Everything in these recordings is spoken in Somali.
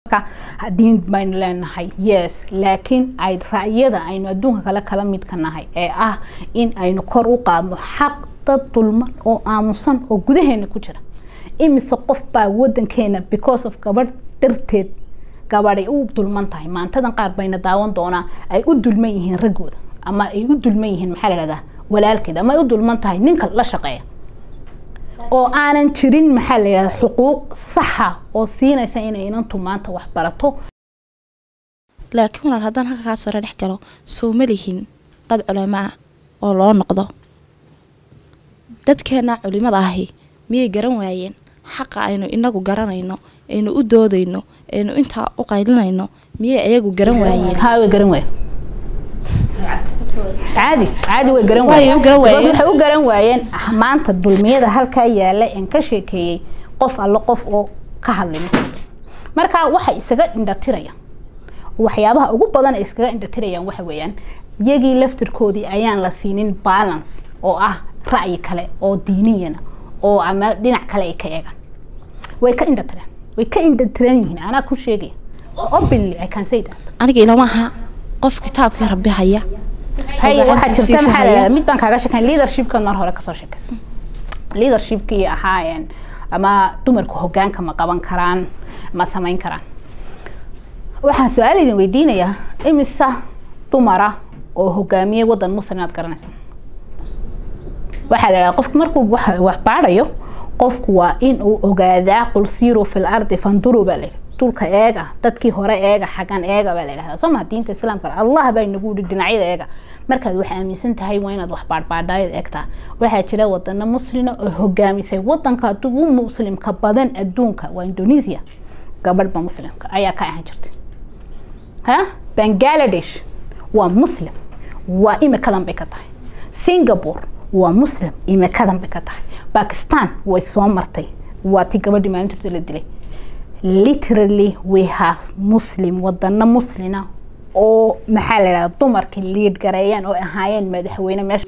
diin baynu leenahay yes laakiin ay ra'yada aynu adduunka kale kala midka nahay ee ah in aynu kor u qaadno xaq dad dulman oo aamusan oo gudaheena ku jira imise qof baa wadankeena because of gabadh darteed gabadhay u dulman tahay maantadan qaar bayna daawan doonaa ay u dulman yihiin raggooda ama ay u dulman yihiin maxaa la dhahdaa walaalkeed ama ay u dulman tahay ninka la shaqeeya oo aanan jirin maxaa la yidhahda xuquuq saxa oo siinaysa inay inantu maanta wax barato laakiin walaal haddaan halka kaa sare dhex galo soo ma lihin dad culimo ah oo loo noqdo dadkeena culimada ahi miyay garan waayeen xaqa aynu inagu garanayno aynu u doodayno aynu intaa u qaylinayno miyay ayagu garan waayeen haa way garan waayeen caadi caadi way garan Way u garan waayeen. Because waxay u garan waayeen maanta dulmiyada halkaa yaala en ka sheekeeyey qof allo qof oo ka hadlay ma jirto marka waxay isaga indhatirayaan waxyaabaha ugu badan ay iskaga indhatirayaan waxa weeyaan iyagii laftirkoodii ayaan la siinin balance oo ah ra'yi kale oo diiniyana oo ama dhinac kale ay ka eegaan way ka indhatireen way ka indhatiran yihiin anaa ku sheegaya openly i can say that aniga ilama aha qof kitaabkii rabbi haya hay oo waxaa gacantiisii jirta ku maxaa la haya. yidhahdaa mid baan kaaga sheekayn leadershipkan mar hore kasoo sheekaysa leadershipkii ahaayeen ama dumarku hogaanka ma qaban karaan ma samayn karaan waxaan su-aal idin weydiinayaa imisa dumara oo hogaamiyey wadan muslim inaad garanaysaan waxaa la yidhahdaa qofku markuu wax wax baadhayo qofku waa in uu ogaadaa qul siiruu fil ardi fanduruu baa la yidhi dhulka eega dadkii hore eega xagan eega baa la yidhahdaa soo maha diinta islaamka allah baa inagu yidhi dhinacyada eega markaad wax aaminsan tahay waa inaad wax baadhbaadhaayad eegtaa waxaa jira wadano muslina oo hogaamisay wadanka ugu muslimka badan adduunka waa indonesia gabadhba muslimka ayaa ka ahaan jirtay ha bangladesh waa muslim waa imikadan bay ka tahay singapore waa muslim imikadan bay ka tahay bakistan way soo martay waa ti gabadhii maalintoda la dilay literally we have muslim wadano muslina oo maxaa la yidhahda dumarkii liid gareeyaan oo ahaayeen madaxweyne meesha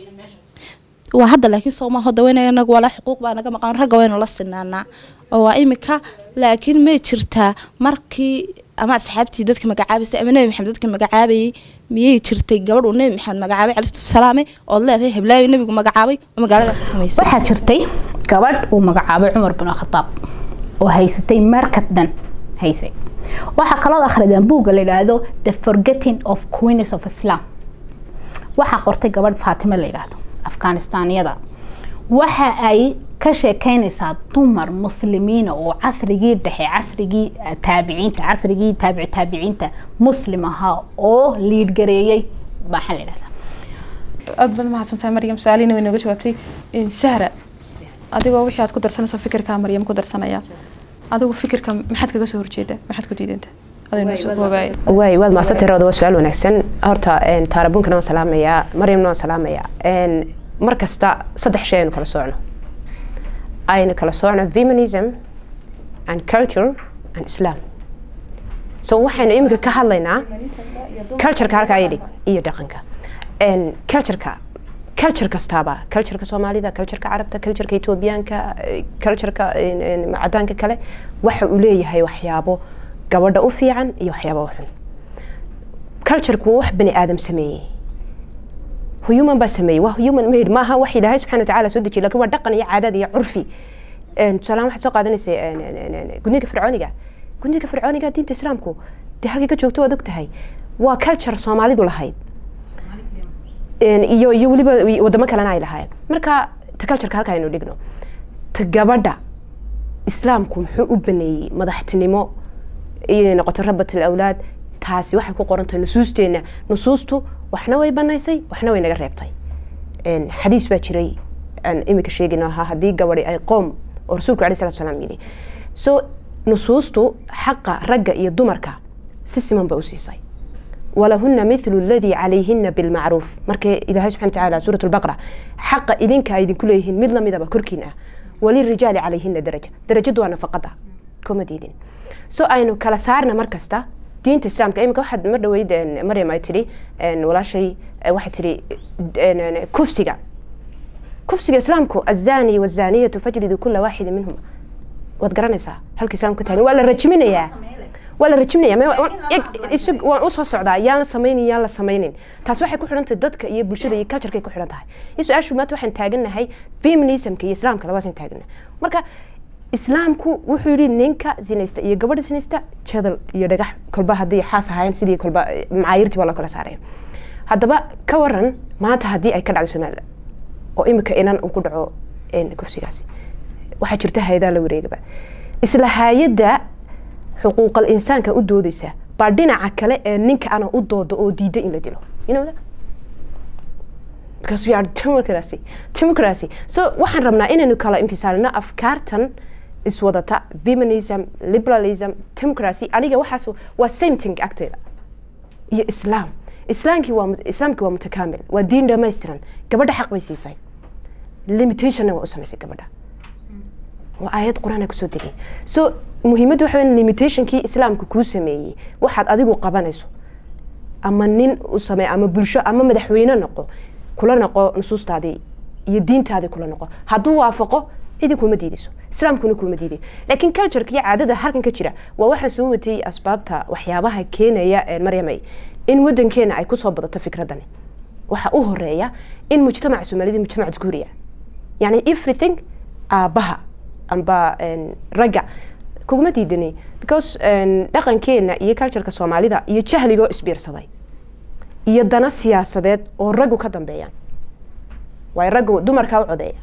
waa hadda laakiin sooma hoda weyna inagu walaa xuquuq baa naga maqan ragga waynu la sinaanaa oo waa imika laakiin may jirtaa markii ama asxaabtii dadka magacaabaysay ama nebi maxamed dadka magacaabayay miyay jirtay gabadh uu nebi maxamed magacaabay calistu salaame ood leedahay heblaayo nebigu magacaabay oo magaalada xukumaysay waxaa jirtay gabadh uu magacaabay cumar bin khataab oo haysatay markad dhan haysay waxaa kaloo akhridaan buugga la yidhaahdo the forgetting of queens of islam waxaa qortay gabadh faatime la yidhaahdo afghanistaaniyada waxa ay ka sheekeynaysaa dumar muslimiina oo casrigii dhexe casrigii eh, taabiciinta casrigii taabici taabiciinta muslim ahaa oo liidgareeyey maxaa la yidhahdaa aad baad mahadsantahay maryam su-aalihiina way nooga jawaabtay Een, sahra adigoo wixii aad ku darsanayso fikirkaa maryam ku darsanaya adigu fikirka maxaad kaga soo horjeeda maxaad ku diidanta adoo noo soo koobaaya waay waad mahadsantay rawda waa su-aal wanaagsan horta een, taarabunkana waan salaamayaa maryamna waan salaamayaa Een, mar kasta saddex shay aynu kala soocno aynu kala soocno feminism and culture and islam so waxaynu iminka ka hadlaynaa cultureka halkaa yidhi iyo dhaqanka Een, cultureka culture kastaaba cultureka soomaalida cultureka carabta cultureka etoobiyaanka eh, cultureka een, een, cadaanka kale waxa uu leeyahay waxyaabo gabadha u fiican iyo waxyaabo u xun cultureku waa wax bani aadam sameeyey human baa sameeyey waa human made maaha wax ilaahay subxana watacaala soo dejiyey lakin waa dhaqan iyo caadad iyo curfi Een, tusaalahaan waxaad soo qaadanaysa een, een, een, een, gudniinka fircooniga gudniinka fircooniga diinta islaamku dee halkay ka joogto waad og tahay waa culture soomaalidu lahayd Een, iyo iyo weliba wadamo kalena ay lahaayeen marka ta cultureka halka aynu dhigno ta gabadha islaamku muxuu u baneeyey madaxtinimo inay noqoto rabatul awlaad taasi waxay ku qoran tahay nusuusteena nusuustu waxna way banaysay waxna way naga reebtay Een, xadiis baa jiray aan imika sheegin ahaa haddii gabadhi ay qoom oo rasuulku alai salatu salaam yidhi so nusuustu xaqa ragga iyo dumarka si siman bay u siisay walahuna mithlu aladii calayhina bilmacruuf markay ilaahay subxana watacaala suurat lbaqra xaqa idinka ay idinku leeyihiin mid lamidaba korkiin ah walirijaali calayhina daraja darajadu waa nafaqada kuma diidin so aynu kala saarna mar kasta diinta islaamka imika waxaad mar dhaweyd een, maryam ay tidhi een, walaashay eh, waxay tidhi een, een, kufsiga kufsiga islaamku azani wazaniyatu fajlidu kula waaxida minhuma waad garanaysaa halka islaamku ka tahay waa la rajminayaa waa la rajibnaya ma- waan- eg- isag- waan usoo socdaa yaan la samaynin yaan la samaynin taas waxay ku xidhan tahay dadka iyo bulshada iyo cultureka ku xidhan tahay iyo su-aashu maanta waxaan taagannahay feminismka iyo islaamka labadaasaan taagannahay marka islaamku wuxuu yidhi ninka sinaysta iyo gabadha sinaysta jadal iyo dhagax kolba haddii xaas ahaayeen sidii kolba eh, macaayirtii baa loo kala saaraya haddaba ka waran maanta haddii ay ka dhacdo somaliland oo imika inan uu ku dhaco een, kufsigaasi waxaa jirta hay-adaha la wareegaba isla hay-adda xuquuqal insaanka u doodeysa baa dhinaca kale ee ninka ana u dooda oo diida in la dilo you know that? because we are democracy democracy so waxaan rabnaa inaynu kala infisaalino afkaartan iswadata feminism liberalism democracy aniga waxaas waa same thing agteeda iyo islaam islaamkii waa mut- islaamkii waa mutakaamil waa diin dhammaystiran gabadha xaq bay siisay limitationna waa u samaysay gabadha waa aayad qur-aan kusoo degay so muhiimaddu waxa weyn limitationkii islaamka kuu sameeyey waxaad adigu qabanayso ama nin u samee ama bulsho ama madaxweyne noqo kula noqo nusuustaadii iyo diintaadii kula noqo hadduu waafaqo cidi kuma diidayso islaamkuna kuma diiday laakiin cultureka iyo caadada halkan ka jira waa waxaan soo watay asbaabta waxyaabaha keenaya ee maryamay in wadankeena ay kusoo badato fikradani waxa u horeeya in mujtamaca soomaalida mujtamac dukuuriya yani everything aabaha amba een, ragga kuguma diidani because een, dhaqankeena iyo cultureka soomaalida iyo jahligoo isbiirsaday iyo dana siyaasadeed oo raggu ka dambeeyaan waayo raggu dumarkaa u codeeya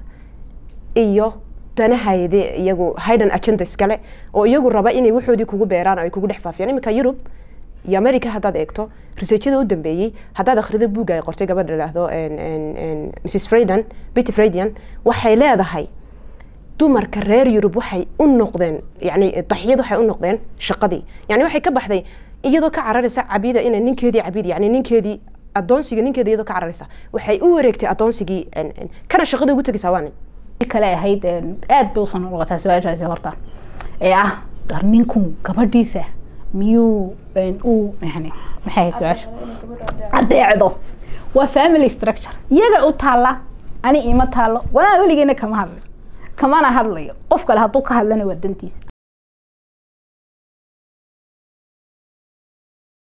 iyo danahayde iyagu hidden agenda iskale oo iyagu raba inay waxoodii kugu beeraan oo ay kugu dhex faafiyaan iminka yurub iyo america haddaad eegto researchada u dambeeyey haddaad akhrido buugga ay qortay gabadha idhaahdo en- en- en mrs freydan betty freydian waxay leedahay dumarka reer yurub waxay u noqdeen yani daxiyad waxay u noqdeen shaqadii yani waxay ka baxday iyadoo ka cararaysa cabida inay ninkeedii cabid yani ninkeedii adoonsiga ninkeeda iyadoo ka cararaysa waxay u wareegtay adoonsigii en- en- kana shaqada ugu tegaysaa waa nin kale ahayd een, aad bay usoo noqotaa su-aashaasi horta ee ah dar ninku gabadhiisa miyuu een, uu yani maxay ahayd su-aasha adeecdo waa family structure iyaga u taalla ani ima taallo walaa weligeena kama hadlin kamana hadlayo qof kale hadduu ka hadlana waa dantiisa